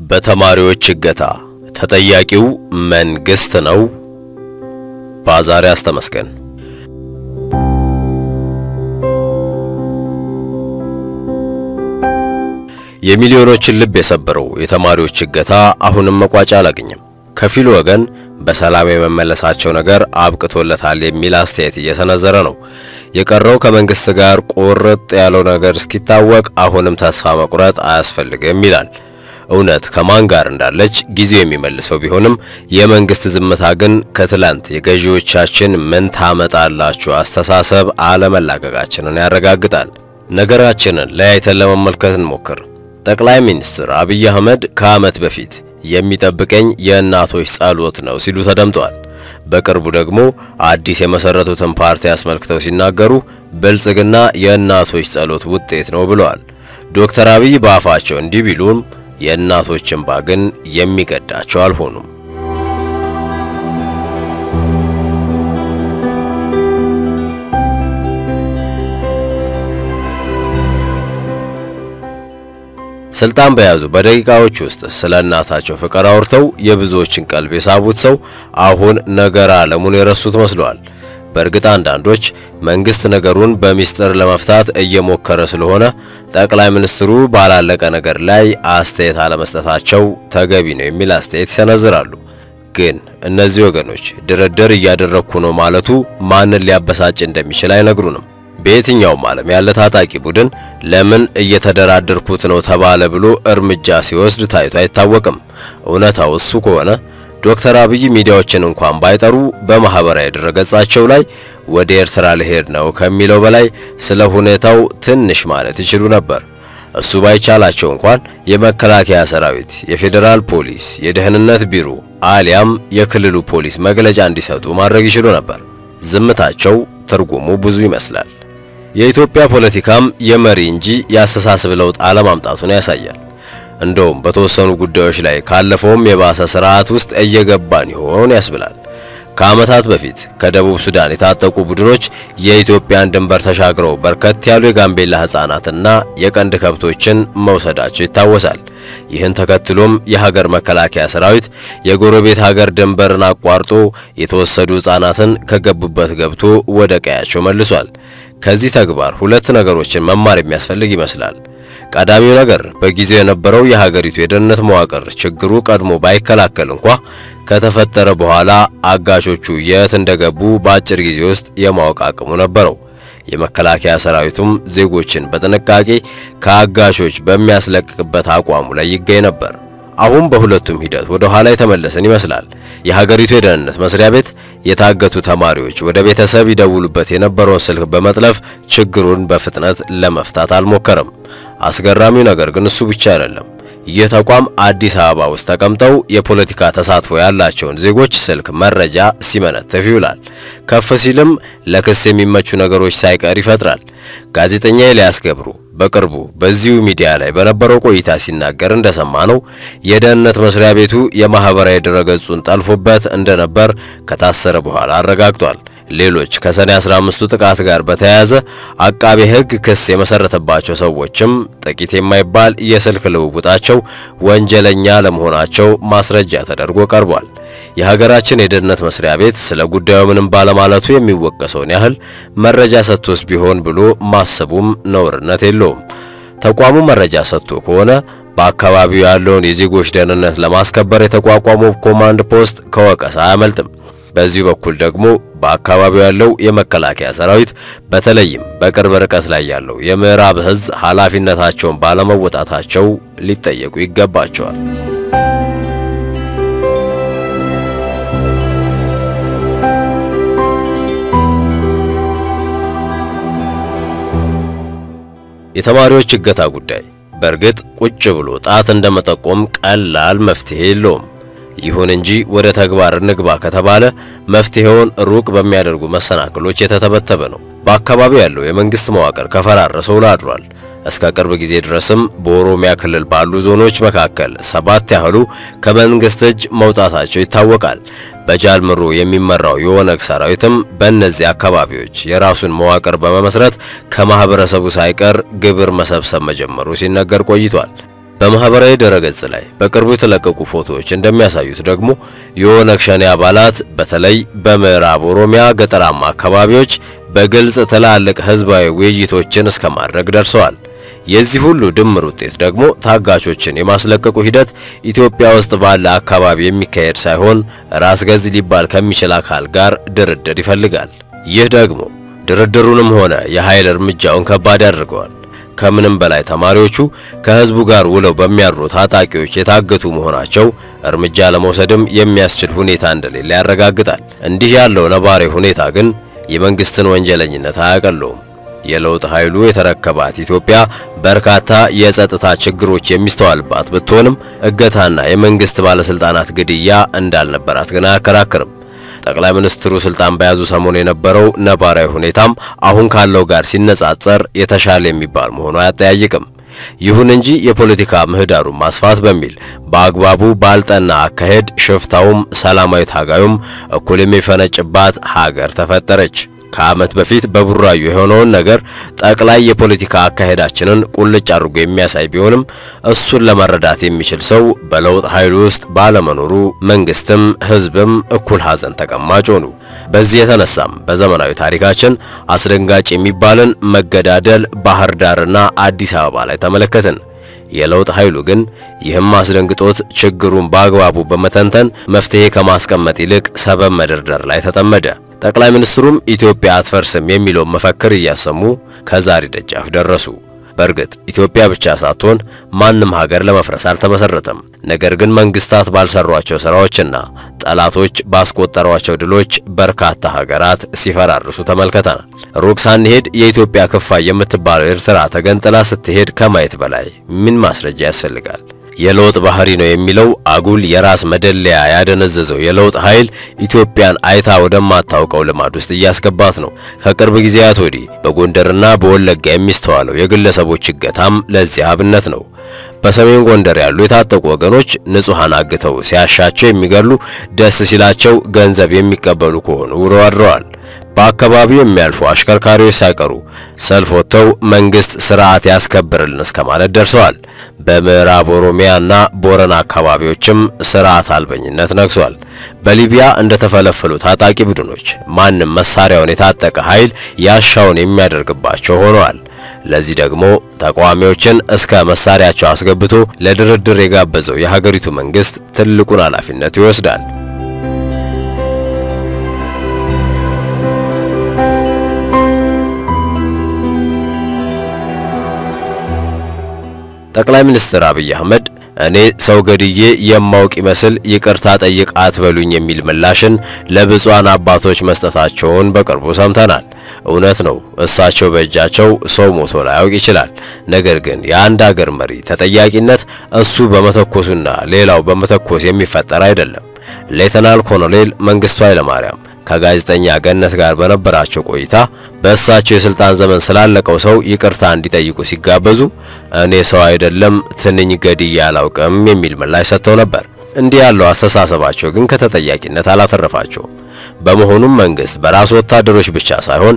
በተማሪዎች እገታ ተጠያቂው መንግስት ነው? በአዛርያስ ተመስገን። የሚሊዮኖችን ልብ የሰበረው የተማሪዎች እገታ አሁንም መቋጫ አላገኘም። ከፊሉ ወገን በሰላም የመመለሳቸው ነገር አብቅቶለታል የሚል አስተያየት እየሰነዘረ ነው። የቀረው ከመንግስት ጋር ቁርጥ ያለው ነገር እስኪታወቅ አሁንም ተስፋ መቁረጥ አያስፈልግም ይላል። እውነት ከማን ጋር እንዳለች ጊዜው የሚመልሰው ቢሆንም የመንግስት ዝምታ ግን ከትላንት የገዢዎቻችን ምን ታመጣላችሁ አስተሳሰብ አለመላቀቃችንን ያረጋግጣል። ነገራችንን ለያይተን ለመመልከት እንሞክር። ጠቅላይ ሚኒስትር አብይ አህመድ ከዓመት በፊት የሚጠብቀኝ የእናቶች ጸሎት ነው ሲሉ ተደምጠዋል። በቅርቡ ደግሞ አዲስ የመሰረቱትን ፓርቲ አስመልክተው ሲናገሩ ብልጽግና የእናቶች ጸሎት ውጤት ነው ብለዋል። ዶክተር አብይ በአፋቸው እንዲህ ቢሉም የእናቶች እንባ ግን የሚገዳቸው አልሆኑም። ስልጣን በያዙ በደቂቃዎች ውስጥ ስለ እናታቸው ፍቅር አውርተው የብዙዎችን ቀልብ የሳቡት ሰው አሁን ነገር ዓለሙን የረሱት መስለዋል። በእርግጥ አንዳንዶች መንግስት ነገሩን በሚስጥር ለመፍታት እየሞከረ ስለሆነ ጠቅላይ ሚኒስትሩ ባላለቀ ነገር ላይ አስተያየት አለመስጠታቸው ተገቢ ነው የሚል አስተያየት ይሰነዝራሉ። ግን እነዚህ ወገኖች ድርድር እያደረግኩ ነው ማለቱ ማንን ሊያበሳጭ እንደሚችል አይነግሩንም። በየትኛውም ዓለም ያለ ታጣቂ ቡድን ለምን እየተደራደርኩት ነው ተባለ ብሎ እርምጃ ሲወስድ ታይቶ አይታወቅም። እውነታው እሱ ከሆነ ዶክተር አብይ ሚዲያዎችን እንኳን ባይጠሩ በማህበራዊ ድረገጻቸው ላይ ወደ ኤርትራ ልሄድ ነው ከሚለው በላይ ስለ ሁኔታው ትንሽ ማለት ይችሉ ነበር። እሱ ባይቻላቸው እንኳን የመከላከያ ሰራዊት፣ የፌዴራል ፖሊስ፣ የደህንነት ቢሮ አሊያም የክልሉ ፖሊስ መግለጫ እንዲሰጡ ማድረግ ይችሉ ነበር። ዝምታቸው ትርጉሙ ብዙ ይመስላል። የኢትዮጵያ ፖለቲካም የመሪ እንጂ የአስተሳሰብ ለውጥ አለማምጣቱን ያሳያል። እንደውም በተወሰኑ ጉዳዮች ላይ ካለፈውም የባሰ ስርዓት ውስጥ እየገባን ይሆን ያስብላል። ከዓመታት በፊት ከደቡብ ሱዳን የታጠቁ ቡድኖች የኢትዮጵያን ድንበር ተሻግረው በርከት ያሉ የጋምቤላ ሕፃናትና የቀንድ ከብቶችን መውሰዳቸው ይታወሳል። ይህን ተከትሎም የሀገር መከላከያ ሰራዊት የጎረቤት ሀገር ድንበርን አቋርጦ የተወሰዱ ሕፃናትን ከገቡበት ገብቶ ወደ ቀያቸው መልሷል። ከዚህ ተግባር ሁለት ነገሮችን መማር የሚያስፈልግ ይመስላል። ቀዳሚው ነገር በጊዜው የነበረው የሀገሪቱ የደህንነት መዋቅር ችግሩ ቀድሞ ባይከላከል እንኳ ከተፈጠረ በኋላ አጋሾቹ የት እንደገቡ በአጭር ጊዜ ውስጥ የማወቅ አቅሙ ነበረው። የመከላከያ ሰራዊቱም ዜጎችን በጥንቃቄ ከአጋሾች በሚያስለቅቅበት አቋሙ ላይ ይገኝ ነበር። አሁን በሁለቱም ሂደት ወደ ኋላ የተመለሰን ይመስላል። የሀገሪቱ የደህንነት መስሪያ ቤት የታገቱ ተማሪዎች ወደ ቤተሰብ ይደውሉበት የነበረውን ስልክ በመጥለፍ ችግሩን በፍጥነት ለመፍታት አልሞከረም። አስገራሚው ነገር ግን እሱ ብቻ አይደለም። ይህ ተቋም አዲስ አበባ ውስጥ ተቀምጠው የፖለቲካ ተሳትፎ ያላቸውን ዜጎች ስልክ መረጃ ሲመነትፍ ይውላል። ከፍ ሲልም ለክስ የሚመቹ ነገሮች ሳይቀር ይፈጥራል። ጋዜጠኛ ኤልያስ ገብሩ በቅርቡ በዚሁ ሚዲያ ላይ በነበረው ቆይታ ሲናገር እንደሰማ ነው የደህንነት መስሪያ ቤቱ የማህበራዊ ድረገጹን ጠልፎበት እንደነበር ከታሰረ በኋላ አረጋግጧል። ሌሎች ከሰኔ 15ቱ ጥቃት ጋር በተያያዘ አቃቤ ሕግ ክስ የመሰረተባቸው ሰዎችም ጥቂት የማይባል የስልክ ልውውጣቸው ወንጀለኛ ለመሆናቸው ማስረጃ ተደርጎ ቀርቧል። የሀገራችን የደህንነት መስሪያ ቤት ስለ ጉዳዩ ምንም ባለማለቱ የሚወቀሰውን ያህል መረጃ ሰጥቶስ ቢሆን ብሎ ማሰቡም ነውርነት የለውም። ተቋሙ መረጃ ሰጥቶ ከሆነ በአካባቢው ያለውን የዜጎች ደህንነት ለማስከበር የተቋቋመው ኮማንድ ፖስት ከወቀሳ አያመልጥም። በዚህ በኩል ደግሞ በአካባቢው ያለው የመከላከያ ሰራዊት በተለይም በቅርብ ርቀት ላይ ያለው የምዕራብ እዝ ኃላፊነታቸውን ባለመወጣታቸው ሊጠየቁ ይገባቸዋል። የተማሪዎች እገታ ጉዳይ በእርግጥ ቁጭ ብሎ ጣት እንደመጠቆም ቀላል መፍትሄ የለውም። ይሁን እንጂ ወደ ተግባር እንግባ ከተባለ መፍትሄውን ሩቅ በሚያደርጉ መሰናክሎች የተተበተበ ነው። በአካባቢው ያለው የመንግስት መዋቅር ከፈራረሰው ላድሯል። እስከ ቅርብ ጊዜ ድረስም በኦሮሚያ ክልል ባሉ ዞኖች መካከል ሰባት ያህሉ ከመንግስት እጅ መውጣታቸው ይታወቃል። በጃልምሮ የሚመራው የኦነግ ሰራዊትም በእነዚህ አካባቢዎች የራሱን መዋቅር በመመስረት ከማህበረሰቡ ሳይቀር ግብር መሰብሰብ መጀመሩ ሲነገር ቆይቷል። በማህበራዊ ድረገጽ ላይ በቅርቡ የተለቀቁ ፎቶዎች እንደሚያሳዩት ደግሞ የኦነግ ሸኔ አባላት በተለይ በምዕራብ ኦሮሚያ ገጠራማ አካባቢዎች በግልጽ ትላልቅ ህዝባዊ ውይይቶችን እስከ ማድረግ ደርሰዋል። የዚህ ሁሉ ድምር ውጤት ደግሞ ታጋቾችን የማስለቀቁ ሂደት ኢትዮጵያ ውስጥ ባለ አካባቢ የሚካሄድ ሳይሆን ራስ ገዝ ሊባል ከሚችል አካል ጋር ድርድር ይፈልጋል። ይህ ደግሞ ድርድሩንም ሆነ የኃይል እርምጃውን ከባድ ያደርገዋል። ከምንም በላይ ተማሪዎቹ ከህዝቡ ጋር ውለው በሚያድሩ ታጣቂዎች የታገቱ መሆናቸው እርምጃ ለመውሰድም የሚያስችል ሁኔታ እንደሌለ ያረጋግጣል። እንዲህ ያለው ነባራዊ ሁኔታ ግን የመንግስትን ወንጀለኝነት አያቀለውም። የለውጥ ኃይሉ የተረከባት ኢትዮጵያ በርካታ የጸጥታ ችግሮች የሚስተዋልባት ብትሆንም እገታና የመንግስት ባለስልጣናት ግድያ እንዳልነበራት ግን አያከራክርም። ጠቅላይ ሚኒስትሩ ስልጣን በያዙ ሰሞን የነበረው ነባራዊ ሁኔታም አሁን ካለው ጋር ሲነጻጸር የተሻለ የሚባል መሆኑ አያጠያይቅም። ይሁን እንጂ የፖለቲካ ምህዳሩን ማስፋት በሚል በአግባቡ ባልጠና አካሄድ ሽፍታውም ሰላማዊ ታጋዩም እኩል የሚፈነጭባት ሀገር ተፈጠረች። ከዓመት በፊት በቡራዩ የሆነውን ነገር ጠቅላይ የፖለቲካ አካሄዳችንን ቁልጭ አድርጎ የሚያሳይ ቢሆንም እሱን ለመረዳት የሚችል ሰው በለውጥ ኃይሉ ውስጥ ባለመኖሩ መንግስትም ህዝብም እኩል ሐዘን ተቀማጭ ሆኑ። በዚህ የተነሳም በዘመናዊ ታሪካችን አስደንጋጭ የሚባልን መገዳደል ባህር ዳርና አዲስ አበባ ላይ ተመለከትን። የለውጥ ኃይሉ ግን ይህም አስደንግጦት ችግሩን በአግባቡ በመተንተን መፍትሄ ከማስቀመጥ ይልቅ ሰበብ መደርደር ላይ ተጠመደ። ጠቅላይ ሚኒስትሩም ኢትዮጵያ አትፈርስም የሚለውን መፈክር እያሰሙ ከዛሬ ደጃፍ ደረሱ። በእርግጥ ኢትዮጵያ ብቻ ሳትሆን ማንም ሀገር ለመፍረስ አልተመሰረተም። ነገር ግን መንግስታት ባልሰሯቸው ስራዎችና ጠላቶች ባስቆጠሯቸው ድሎች በርካታ ሀገራት ሲፈራርሱ ተመልክተናል። ሩቅ ሳንሄድ የኢትዮጵያ ክፋይ የምትባለው ኤርትራ ተገንጥላ ስትሄድ ከማየት በላይ ምን ማስረጃ ያስፈልጋል? የለውጥ ባህሪ ነው የሚለው አጉል የራስ መደለያ ያደነዘዘው የለውጥ ኃይል ኢትዮጵያን አይታ ወደማታውቀው ልማድ ውስጥ እያስገባት ነው። ከቅርብ ጊዜያት ወዲህ በጎንደርና በወለጋ የሚስተዋለው የግለሰቦች እገታም ለዚህ አብነት ነው። በሰሜን ጎንደር ያሉ የታጠቁ ወገኖች ንጹሃን አግተው ሲያሻቸው የሚገሉ፣ ደስ ሲላቸው ገንዘብ የሚቀበሉ ከሆኑ ውለው አድረዋል። በአካባቢው የሚያልፉ አሽከርካሪዎች ሳይቀሩ ሰልፍ ወጥተው መንግስት ስርዓት ያስከብርልን እስከ ማለት ደርሰዋል። በምዕራብ ኦሮሚያና ቦረና አካባቢዎችም ስርዓት አልበኝነት ነግሷል። በሊቢያ እንደተፈለፈሉ ታጣቂ ቡድኖች ማንም መሳሪያውን የታጠቀ ኃይል ያሻውን የሚያደርግባቸው ሆነዋል። ለዚህ ደግሞ ተቃዋሚዎችን እስከ መሳሪያቸው አስገብቶ ለድርድር የጋበዘው የሀገሪቱ መንግስት ትልቁን ኃላፊነት ይወስዳል። ጠቅላይ ሚኒስትር አብይ አህመድ እኔ ሰው ገድዬ የማውቅ ይመስል ይቅርታ ጠይቅ አትበሉኝ የሚል ምላሽን ለብፁዓን አባቶች መስጠታቸውን በቅርቡ ሰምተናል። እውነት ነው፣ እሳቸው በእጃቸው ሰው ሞቶ ላያውቅ ይችላል። ነገር ግን የአንድ አገር መሪ ተጠያቂነት እሱ በመተኮሱና ሌላው በመተኮስ የሚፈጠር አይደለም። ሌተናል ኮሎኔል መንግስቱ ኃይለማርያም ከጋዜጠኛ ገነት ጋር በነበራቸው ቆይታ በእሳቸው የስልጣን ዘመን ስላለቀው ሰው ይቅርታ እንዲጠይቁ ሲጋበዙ እኔ ሰው አይደለም ትንኝ ገድዬ አላውቅም የሚል ምላሽ ሰጥተው ነበር። እንዲህ ያለው አስተሳሰባቸው ግን ከተጠያቂነት አላተረፋቸውም። በመሆኑም መንግስት በራሱ ወታደሮች ብቻ ሳይሆን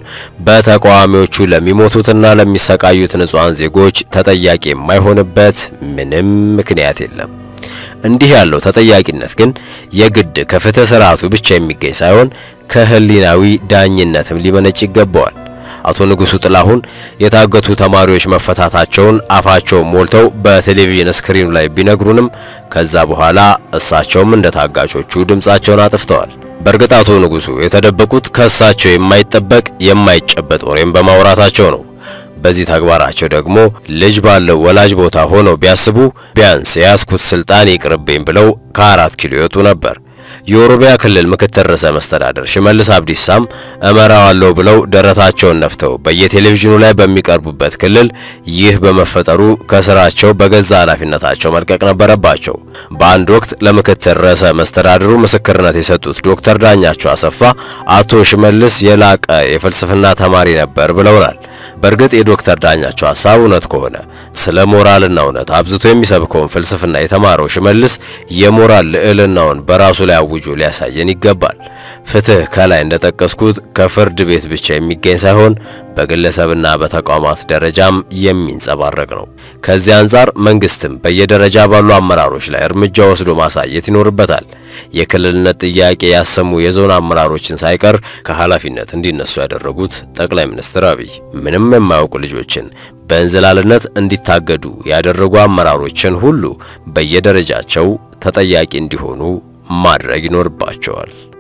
በተቃዋሚዎቹ ለሚሞቱትና ለሚሰቃዩት ንጹሐን ዜጎች ተጠያቂ የማይሆንበት ምንም ምክንያት የለም። እንዲህ ያለው ተጠያቂነት ግን የግድ ከፍትህ ስርዓቱ ብቻ የሚገኝ ሳይሆን ከህሊናዊ ዳኝነትም ሊመነጭ ይገባዋል። አቶ ንጉሱ ጥላሁን የታገቱ ተማሪዎች መፈታታቸውን አፋቸውን ሞልተው በቴሌቪዥን ስክሪኑ ላይ ቢነግሩንም ከዛ በኋላ እሳቸውም እንደ ታጋቾቹ ድምጻቸውን አጥፍተዋል። በእርግጥ አቶ ንጉሱ የተደበቁት ከእሳቸው የማይጠበቅ የማይጨበጥ ወሬም በማውራታቸው ነው። በዚህ ተግባራቸው ደግሞ ልጅ ባለው ወላጅ ቦታ ሆነው ቢያስቡ ቢያንስ የያዝኩት ስልጣን ይቅርብኝ ብለው ከአራት ኪሎ ይወጡ ነበር። የኦሮሚያ ክልል ምክትል ርዕሰ መስተዳደር ሽመልስ አብዲሳም እመራዋለሁ ብለው ደረታቸውን ነፍተው በየቴሌቪዥኑ ላይ በሚቀርቡበት ክልል ይህ በመፈጠሩ ከስራቸው በገዛ ኃላፊነታቸው መልቀቅ ነበረባቸው። በአንድ ወቅት ለምክትል ርዕሰ መስተዳድሩ ምስክርነት የሰጡት ዶክተር ዳኛቸው አሰፋ አቶ ሽመልስ የላቀ የፍልስፍና ተማሪ ነበር ብለውናል። በእርግጥ የዶክተር ዳኛቸው ሐሳብ እውነት ከሆነ ስለ ሞራልና እውነት አብዝቶ የሚሰብከውን ፍልስፍና የተማረው ሽመልስ የሞራል ልዕልናውን በራሱ ላይ አውጆ ሊያሳየን ይገባል። ፍትህ ከላይ እንደጠቀስኩት ከፍርድ ቤት ብቻ የሚገኝ ሳይሆን በግለሰብና በተቋማት ደረጃም የሚንጸባረቅ ነው። ከዚህ አንጻር መንግስትም በየደረጃ ባሉ አመራሮች ላይ እርምጃ ወስዶ ማሳየት ይኖርበታል። የክልልነት ጥያቄ ያሰሙ የዞን አመራሮችን ሳይቀር ከኃላፊነት እንዲነሱ ያደረጉት ጠቅላይ ሚኒስትር አብይ ምንም የማያውቁ ልጆችን በእንዝላልነት እንዲታገዱ ያደረጉ አመራሮችን ሁሉ በየደረጃቸው ተጠያቂ እንዲሆኑ ማድረግ ይኖርባቸዋል።